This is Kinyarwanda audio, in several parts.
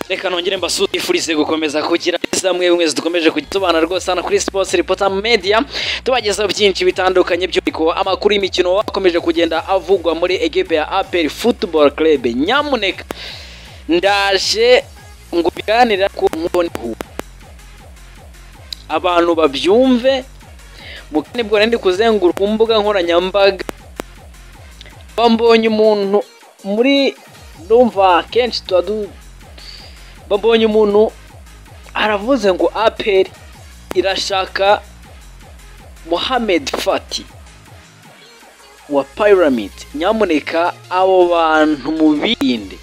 reka nongere mbasifurize gukomeza kugira neza mwebwe dukomeje kutubana rwose hano kuri sports reporter media tubagezaho byinshi bitandukanye by'uriko amakuru y'imikino akomeje kugenda avugwa muri equipe ya APR Football Club nyamuneka ndaje ngo biganira ku mubone abantu babyumve mukane bwo ndi kuzenguruka mbuga nkoranyambaga bambonye umuntu muri ndumva kenshi tuba du babonye umuntu aravuze ngo aperi irashaka Mohamed Fati wa Pyramid nyamuneka abo bantu mubirinde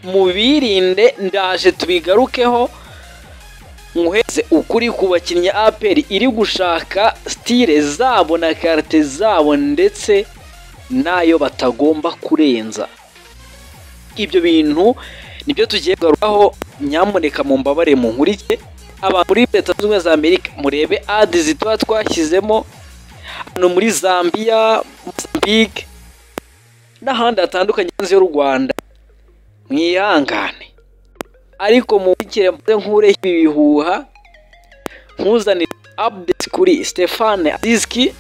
mubirinde ndaje tubigarukeho nkuheze ukuri ku bakinnyi aperi iri gushaka stile zabo na karite zabo ndetse n'ayo batagomba kurenza ibyo bintu nibyo tugiye kugarukaho nyamuneka mu mbabare mu nkurike abantu muri leta zunze ubumwe za amerika murebe adizi tuba twashyizemo hano muri zambia mozambique n'ahandi hatandukanye hanze y'u rwanda mwihangane ariko munkurikire mvuze nkureho ibi bihuha nkuzanire update kuri stefane adiski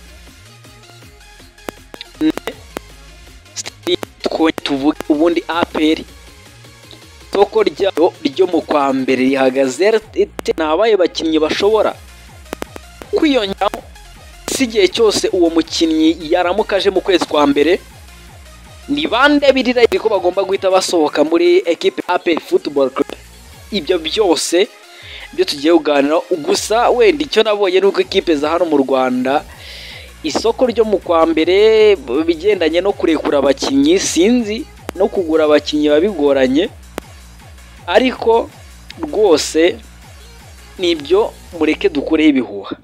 tuvuge ubundi aperi isoko ryayo ryo mu kwa mbere rihagaze rite ntabaye bakinnyi bashobora kwiyongeraho si igihe cyose uwo mukinnyi yaramuka aje mu kwezi kwa mbere ni bande birira ko bagomba guhita basohoka muri ekipe aperi futuboro club ibyo byose byo tugiye kuganira gusa wenda icyo nabonye ni uko ekipe za hano mu rwanda isoko ryo mu kwa mbere bigendanye no kurekura abakinnyi sinzi no kugura abakinnyi biba bigoranye ariko rwose nibyo mureke dukoreho ibihuha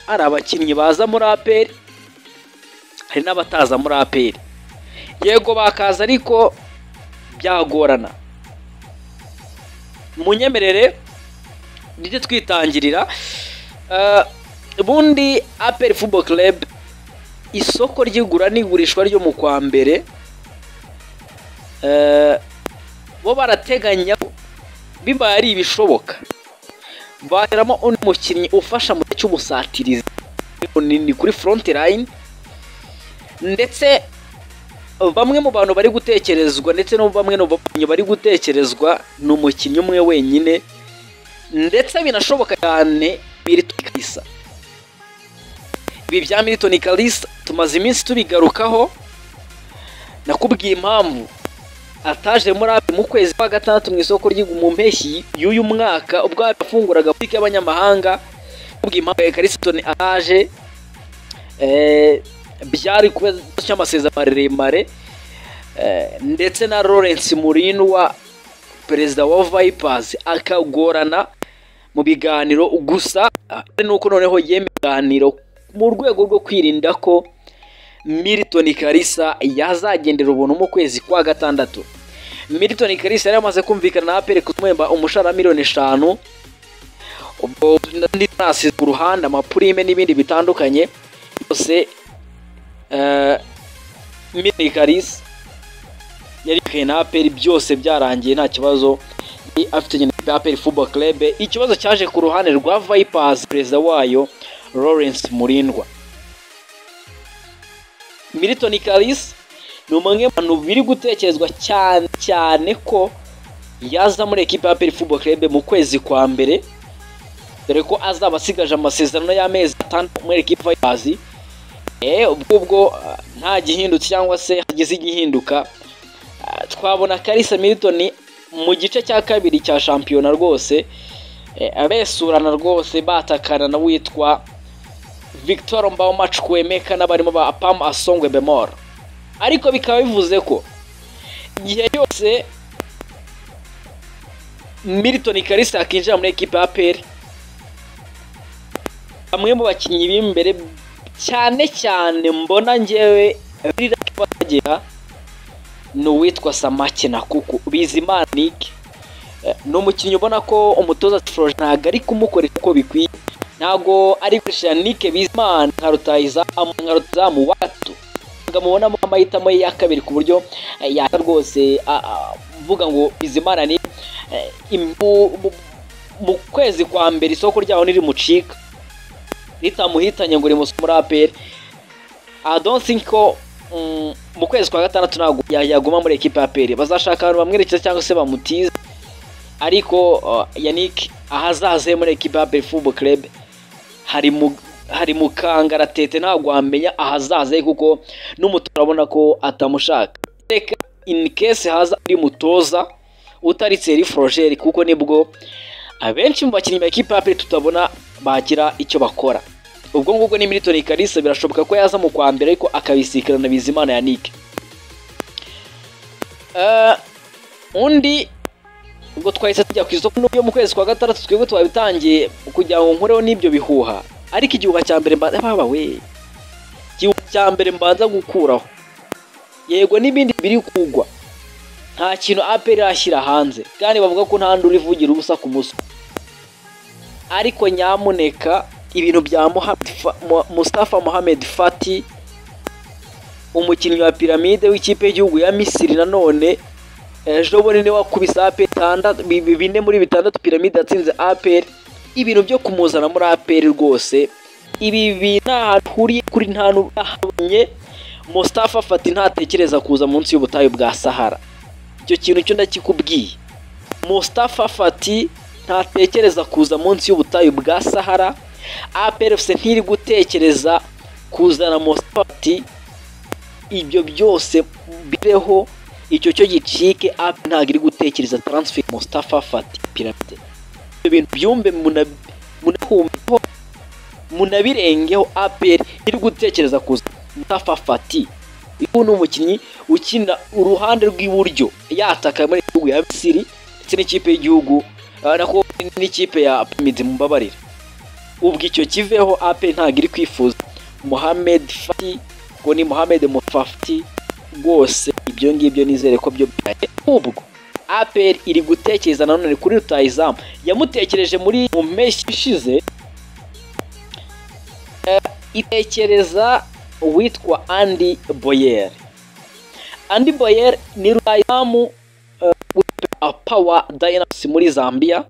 hari abakinnyi baza muri aperi hari n'abataza muri aperi yego bakaza ariko byagorana munyemerere tujye twitangirira ubundi aperi fubo club isoko ry'igura n'igurishwa ryo mu kwa mbere bo barateganya bibaye ari ibishoboka bateramo undi mukinnyi ufasha mu gihe cy'ubusatirizi ni kuri foronti layini ndetse bamwe mu bantu bari gutekerezwa ndetse no bamwe mu bakinnyi bari gutekerezwa ni umukinnyi umwe wenyine ndetse binashoboka cyane militoni kalisa ibi bya militoni kalisa tumaze iminsi tubigarukaho nakubwiye impamvu ataje muri abe mu kwezi kwa gatandatu mu isoko mu mpeshyi y'uyu mwaka ubwo yafunguraga butike y'abanyamahanga kubwo impamvu ya karisitoni ataje byari kuba cy'amasezerano maremare ndetse na Lawrence Murinwa perezida wa Vipers akagorana mu biganiro gusa ari nuko noneho yemeye ibiganiro mu rwego rwo kwirinda ko militoni karisa yazagendera ubuntu mu kwezi kwa gatandatu militoni karisa yari amaze kumvikana na aperi kutwemba umushahara miliyoni eshanu ubwo n'andi tarasi ku ruhande amapurime n'ibindi bitandukanye byose militoni karisa yari yicaye na aperi byose byarangiye nta kibazo afite na aperi fubo kerebe ikibazo cyaje ku ruhande rwa vayipazi perezida wayo lawrence murindwa militoni karisi ni umwe mu bantu biri gutekerezwa cyane cyane ko yaza muri ekipa ya perifubo kerebe mu kwezi kwa mbere dore ko azaba asigaje amasezerano y'amezi atandatu muri ekipa y'abazi ubwo ubwo nta gihindutse cyangwa se hagize igihinduka twabona karisa militoni mu gice cya kabiri cya shampiyona rwose abesurana rwose batakana na witwa victoire mbawumacu kwemeka n'abarimo ba pamu asongwe bemoro ariko bikaba bivuze ko igihe cyose militoni karisa akinjira muri ekipa ya peri bamwe mu bakinnyi b'imbere cyane cyane mbona ngewe rira bagera ni uwitwa samake na kuku bizimana nike ni umukinnyi ubona ko umutoza tiforoje ntabwo ari kumukoresha uko bikwiye ntabwo ari gukoresha nike bizimana nka rutayizamu watu ntabwo mubonamo amahitamo ye ya kabiri ku buryo yaka rwose mvuga ngo bizimana ni eh, im- mu- mu- mu kwezi kwa mbere isoko ryaho nirimucika ritamuhitanye ngo rimusome muri APR I don't think ko mm, mu kwezi kwa gatandatu ntabwo ya- yaguma muri ekipa ya APR bazashaka abantu bamwerekeza cyangwa se bamutize ariko uh, Yannick ahazaze muri ekipa ya APR Football Club hari mu hari mu kangaratete ntabwo wamenya ahazaze kuko n'umutoza urabona ko atamushaka reka in case haza undi mutoza utari Thierry Frogeri kuko nibwo abenshi mu bakinnyi ba ekipa ya APR tutabona bagira icyo bakora ubwo ngubwo ni Milton Kalisa birashoboka ko yaza mu kwa mbere ariko akabisikana na Bizimana Yannick Eh, undi ubwo twahise tujya ku isoko yo mu kwezi kwa gatandatu twebwe twabitangiye kugira ngo nkureho n'ibyo bihuha ariko igihuha cya mbere mbanza baba we igihuha cya mbere mbanza gukuraho yego n'ibindi biri kugwa nta kintu APR irashyira hanze kandi bavuga ko nta nduru ivugira ubusa ku muswa ariko nyamuneka ibintu bya Mohamed Fa- Mo- Mustafa Mohamed Fati umukinnyi wa piramide w'ikipe y'igihugu ya Misiri nanone ejo bundi niwe wakubise APR tandatu- bi- bi- bine muri bitandatu piramide yatsinze APR ibintu byo kumuzana muri APR rwose ibi bi- nta hantu huriye kuri nta hantu bahabonye Mustafa Fati ntatekereza kuza munsi y'ubutayu bwa Sahara icyo kintu cyo ndakikubwiye Mustafa Fati ntatekereza kuza munsi y'ubutayu bwa Sahara APRFC ntiri gutekereza kuzana Mustafa Fati ibyo byose bireho icyo cyo gicike AP ntabwo iri gutekereza transfer Mustafa Fati Piramide ibyo bintu byumve muna- munahumeho munabirengeho APR iri gutekereza kuza Mustafa Fati uyu ni umukinnyi ukina uruhande rw'iburyo yataka muri gihugu ya Misiri ndetse n'ikipe y'igihugu ah, nako n'ikipe ya Pyramids mumbabarira ubwo icyo kiveho AP ntabwo iri kwifuza Mohamed Fati ngo ni Mohamed Mufafti rwose ibyo ngibyo nizere ko byo byaye ubwo APR iri gutekereza nanone kuri rutayizamu yamutekereje muri mu mpeshyi ishize itekereza uwitwa Andy Boyer. Andy Boyer ni rutayizamu uh, Power Dynamos muri Zambia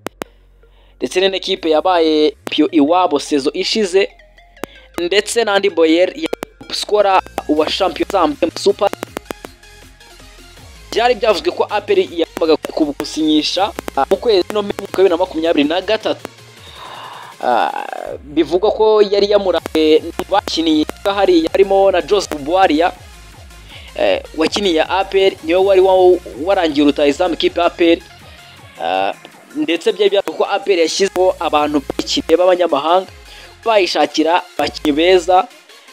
ndetse ni n'ikipe yabaye pio iwabo sezo ishize ndetse na Andy Boyer ya skora wa champion Zambia mu Super byari byavuzwe ko APR yagombaga kubusinyisha uh, mu kwezi no mu bibiri na makumyabiri na gatatu Ah, bivugwa ko yari yamuraye bakiniye hariya harimo na Joseph Buaria eh, wakiniye APR niwe wari wa- warangiye rutayizamu kipe APR Ah, ndetse byari byavugwa ko APR yashyizeho abantu bakiniye b'abanyamahanga bayishakira abakinnyi beza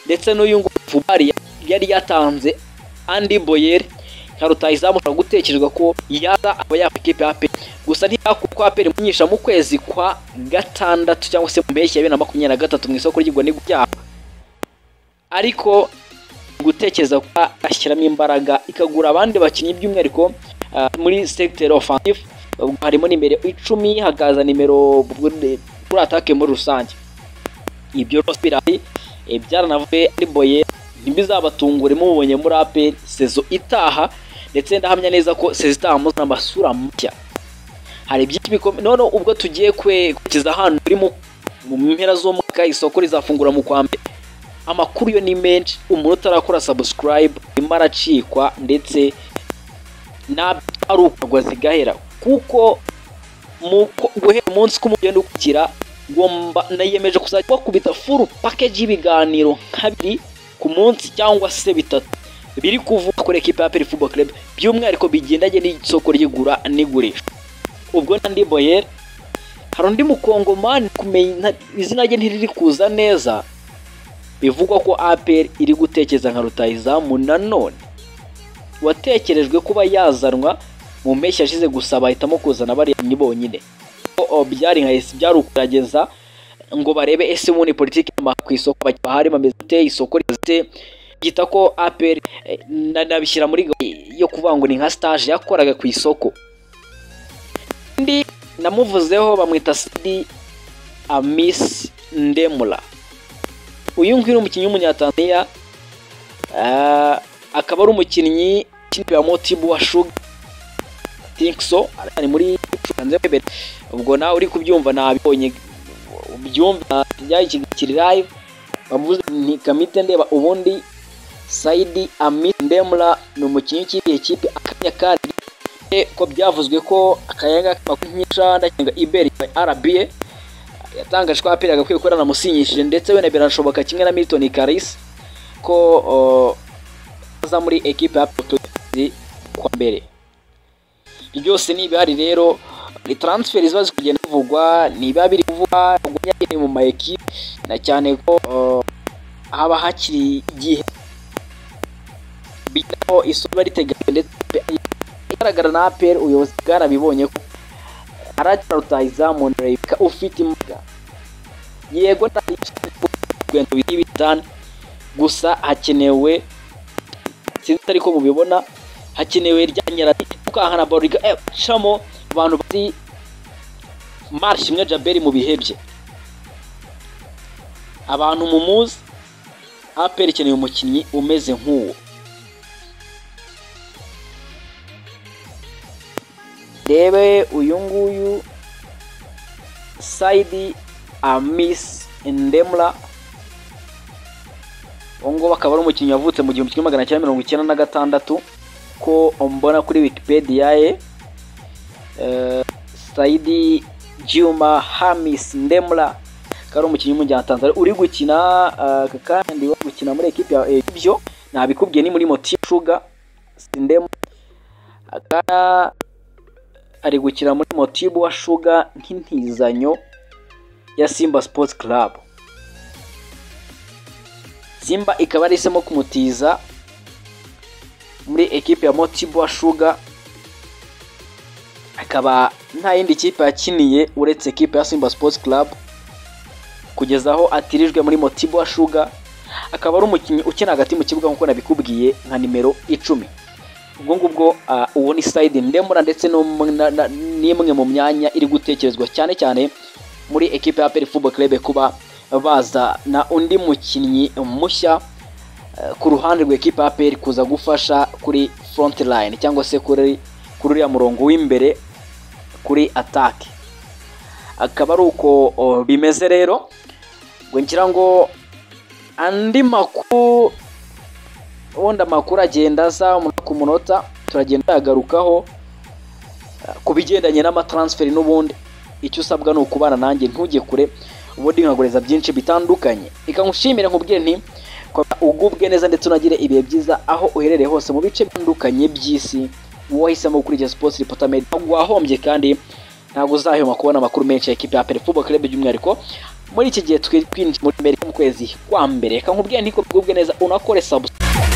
ndetse n'uyu nguyu Buaria yari yatanze Andy Boyer nka rutayizamu ushobora gutekerezwa ko yaza aba yaba ikipe ya APR gusa ntiyakuko APR imunyisha mu kwezi kwa gatandatu cyangwa se mu mpeshyi ya bibiri na makumyabiri na gatatu mu isoko ry'igwa ryabo ariko gutekereza ko ashyiramo imbaraga ikagura abandi bakinnyi by'umwihariko ah, muri secteur offensive ubwo harimo nimero icumi hakaza nimero kuri atake muri rusange ibyo rwose birahari eh, byaranavuye ari boye ntibizabatumbure mubonye muri APR sezo itaha ndetse ndahamya neza ko sezo itaha muzana amasura mashya hari byinshi bikomeye none ubwo tugiye kwe- kugeza hano muri mu mu mpera z'umwaka isoko rizafungura mu kwa mbere amakuru yo ni menshi umuntu utarakora subscribe arimo aracikwa ndetse ntabyo ari ukagwa zigahera kuko mu ko- guhera umunsi uko umugenda ukurikira ngomba nayemeje kuzajya bakubita full package y'ibiganiro nka bibiri ku munsi cyangwa se bitatu biri kuvuga kuri ekipa ya Peri Football Club by'umwihariko bigendanye n'isoko ry'igura n'igurisha ubwo nandi boyer hari undi mukongomani kumenya nta- izina rye ntiriri kuza neza bivugwa ko APR iri gutekereza nka rutayizamu nanone watekerejwe kuba yazanwa mu mpeshyi yashize gusa bahitamo kuzana bariya bonyine Ko, o, byari nka esi byari ukurageza ngo barebe ese ubundi politiki y'ama- ku isoko abakiriya bahari bameze gute isoko rimeze gute gita ko APR eh, na- nabishyira muri gahunda yo kuvuga ngo ni nka stage yakoraga ku isoko undi namuvuzeho bamwita Sidi Amis Ndemula uyu nguyu ni umukinnyi w'umunyatanzania ah, akaba ari umukinnyi w'ikipe ya Motibu wa Sugar Think so ari muri cumi nze kwemera ubwo nawe uri kubyumva nabibonye ubyumva kiri live bavuze nti kamite ndeba ubundi sayidi amiri ndemura ni umukinnyi w'ikipe kipe akanya kandi ko byavuzwe ko akayaga k'amakumyabiri ndakinga iberi arabiye yatangaje ko aperi agakwiye ko yaranamusinyishije ndetse wenda birashoboka kimwe na milton karisi ko aza muri ekipe ya potozi kwa mbere byose ni ibihari rero ni transferi ziba ziri kugenda zivugwa niba biri kuvugwa ni mu ma ekipe na cyane ko haba hakiri igihe bigaho isura riteganyijwe ndetse igaragara na aperi ubuyobozi bwarabibonye ko arakira rutahizamu rebeka ufite imbwa yego ntabwo ibintu biri bitanu gusa hakenewe sinzi ariko mubibona hakenewe rya nyirarari ukahana boriga ecamo abantu bari marshi imwe jaberi mu bihe bye abantu mumuzi aperi ikeneye umukinnyi umeze nk'uwo rebe uyu nguyu sayidi amisi indemura ubu ngubu akaba ari umukinnyi wavutse mu gihumbi kimwe magana cyenda mirongo icyenda na gatandatu ko mbona kuri wikipedia ye sayidi juma hamisi ndemura akaba ari umukinnyi w'umuryango tanzania uri gukina kandi wo gukina muri ekipi ya ibyo ntabikubwiye ni muri moti shuga sindemura akaba ari gukina muri motibu wa shuga nk'intizanyo ya simba sports club simba ikaba yahisemo kumutiza muri ekipe ya motibu wa shuga akaba nta yindi kipe yakiniye uretse ekipe ya simba sports club kugeza aho atirijwe muri motibu wa shuga akaba ari umukinnyi ukina hagati mu kibuga nk'uko nabikubwiye nka nimero icumi ubwo ngubwo uwo ni sayidi ndemura ndetse n'imwe mu myanya iri gutekerezwa cyane cyane muri ekipe ya peri fubo kerebe kuba baza na undi mukinnyi mushya ku ruhande rw'ekipe ya peri kuza gufasha kuri foronti layini cyangwa se kuri kuri uriya murongo w'imbere kuri atake akaba ari uko bimeze rero ngo ngira ngo andi makuru ubundi amakuru agenda aza umunota ku munota turagenda tuyagarukaho ku bigendanye n'amataransiferi n'ubundi icyo usabwa ni ukubana nanjye ntujye kure ubundi nkagureza byinshi bitandukanye reka nkushimire nkubwire nti ugubwe neza ndetse unagire ibihe byiza aho uherereye hose mu bice bitandukanye by'isi wahisemo gukurikiza sipoti ripotamedi ntabwo wahombye kandi ntabwo uzahema kubona amakuru menshi ya ekipi ya perifubo kerebe by'umwihariko muri iki gihe twinjiye muri mbere mu kwezi kwa mbere reka nkubwire nti kubwe neza unakore sabusikaripu